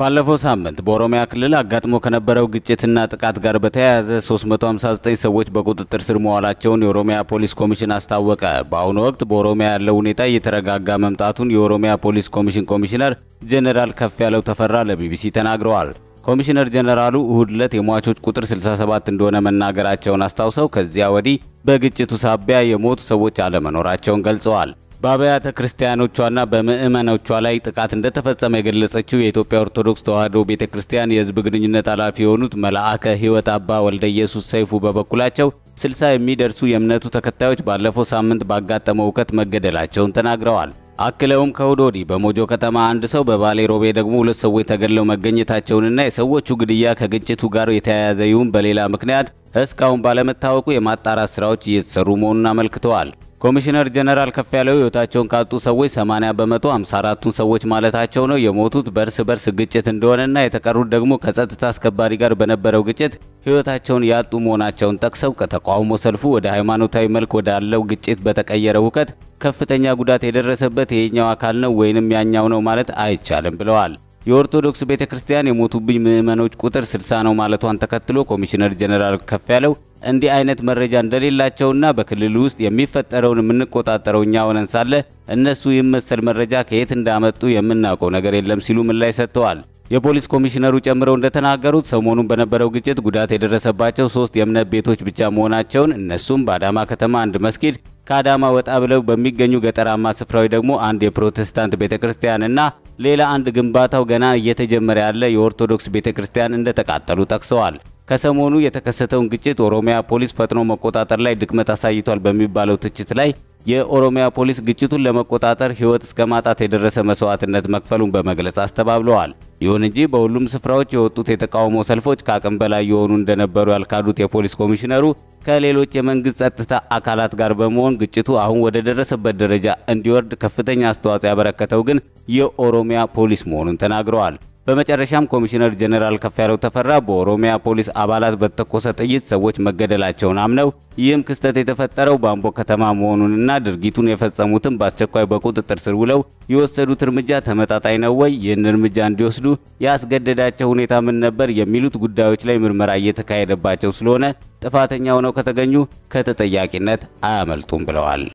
ባለፈው ሳምንት በኦሮሚያ ክልል አጋጥሞ ከነበረው ግጭትና ጥቃት ጋር በተያያዘ 359 ሰዎች በቁጥጥር ስር መዋላቸውን የኦሮሚያ ፖሊስ ኮሚሽን አስታወቀ። በአሁኑ ወቅት በኦሮሚያ ያለው ሁኔታ እየተረጋጋ መምጣቱን የኦሮሚያ ፖሊስ ኮሚሽን ኮሚሽነር ጄኔራል ከፍ ያለው ተፈራ ለቢቢሲ ተናግረዋል። ኮሚሽነር ጄኔራሉ እሁድ ዕለት የሟቾች ቁጥር 67 እንደሆነ መናገራቸውን አስታውሰው ከዚያ ወዲህ በግጭቱ ሳቢያ የሞቱ ሰዎች አለመኖራቸውን ገልጸዋል። በአብያተ ክርስቲያኖቿና በምዕመኖቿ ላይ ጥቃት እንደተፈጸመ የገለጸችው የኢትዮጵያ ኦርቶዶክስ ተዋሕዶ ቤተ ክርስቲያን የሕዝብ ግንኙነት ኃላፊ የሆኑት መልአከ ሕይወት አባ ወልደ ኢየሱስ ሰይፉ በበኩላቸው ስልሳ የሚደርሱ የእምነቱ ተከታዮች ባለፈው ሳምንት ባጋጠመው እውከት መገደላቸውን ተናግረዋል። አክለውም ከእሁድ ወዲህ በሞጆ ከተማ አንድ ሰው በባሌ ሮቤ ደግሞ ሁለት ሰዎች ተገድለው መገኘታቸውንና የሰዎቹ ግድያ ከግጭቱ ጋር የተያያዘ ይሁን በሌላ ምክንያት እስካሁን ባለመታወቁ የማጣራት ስራዎች እየተሰሩ መሆኑን አመልክተዋል። ኮሚሽነር ጀነራል ከፍ ያለው ሕይወታቸውን ካጡ ሰዎች 80 በመቶ 54ቱን ሰዎች ማለታቸው ነው የሞቱት በእርስ በርስ ግጭት እንደሆነና የተቀሩት ደግሞ ከጸጥታ አስከባሪ ጋር በነበረው ግጭት ሕይወታቸውን ያጡ መሆናቸውን ጠቅሰው ከተቃውሞ ሰልፉ ወደ ሃይማኖታዊ መልክ ወዳለው ግጭት በተቀየረ ሁከት ከፍተኛ ጉዳት የደረሰበት ይሄኛው አካል ነው ወይንም ያኛው ነው ማለት አይቻልም ብለዋል። የኦርቶዶክስ ቤተ ክርስቲያን የሞቱብኝ ምዕመኖች ቁጥር 60 ነው ማለቷን ተከትሎ ኮሚሽነር ጀነራል ከፍ ያለው እንዲህ አይነት መረጃ እንደሌላቸውና በክልሉ ውስጥ የሚፈጠረውን የምንቆጣጠረው እኛ ሆነን ሳለ እነሱ ይህን መሰል መረጃ ከየት እንዳመጡ የምናውቀው ነገር የለም ሲሉ ምላሽ ሰጥተዋል። የፖሊስ ኮሚሽነሩ ጨምረው እንደተናገሩት ሰሞኑን በነበረው ግጭት ጉዳት የደረሰባቸው ሶስት የእምነት ቤቶች ብቻ መሆናቸውን እነሱም በአዳማ ከተማ አንድ መስጊድ፣ ከአዳማ ወጣ ብለው በሚገኙ ገጠራማ ስፍራዎች ደግሞ አንድ የፕሮቴስታንት ቤተ ክርስቲያንና ሌላ አንድ ግንባታው ገና እየተጀመረ ያለ የኦርቶዶክስ ቤተ ክርስቲያን እንደተቃጠሉ ጠቅሰዋል። ከሰሞኑ የተከሰተውን ግጭት ኦሮሚያ ፖሊስ ፈጥኖ መቆጣጠር ላይ ድክመት አሳይቷል በሚባለው ትችት ላይ የኦሮሚያ ፖሊስ ግጭቱን ለመቆጣጠር ሕይወት እስከ ማጣት የደረሰ መስዋዕትነት መክፈሉን በመግለጽ አስተባብለዋል። ይሁን እንጂ በሁሉም ስፍራዎች የወጡት የተቃውሞ ሰልፎች ከአቅም በላይ የሆኑ እንደነበሩ ያልካዱት የፖሊስ ኮሚሽነሩ ከሌሎች የመንግስት ጸጥታ አካላት ጋር በመሆን ግጭቱ አሁን ወደ ደረሰበት ደረጃ እንዲወርድ ከፍተኛ አስተዋጽኦ ያበረከተው ግን የኦሮሚያ ፖሊስ መሆኑን ተናግረዋል። በመጨረሻም ኮሚሽነር ጀኔራል ከፍያለው ተፈራ በኦሮሚያ ፖሊስ አባላት በተኮሰ ጥይት ሰዎች መገደላቸውን አምነው ይህም ክስተት የተፈጠረው በአምቦ ከተማ መሆኑንና ድርጊቱን የፈጸሙትም በአስቸኳይ በቁጥጥር ስር ውለው የወሰዱት እርምጃ ተመጣጣኝ ነው ወይ፣ ይህን እርምጃ እንዲወስዱ ያስገደዳቸው ሁኔታ ምን ነበር የሚሉት ጉዳዮች ላይ ምርመራ እየተካሄደባቸው ስለሆነ ጥፋተኛ ሆነው ከተገኙ ከተጠያቂነት አያመልጡም ብለዋል።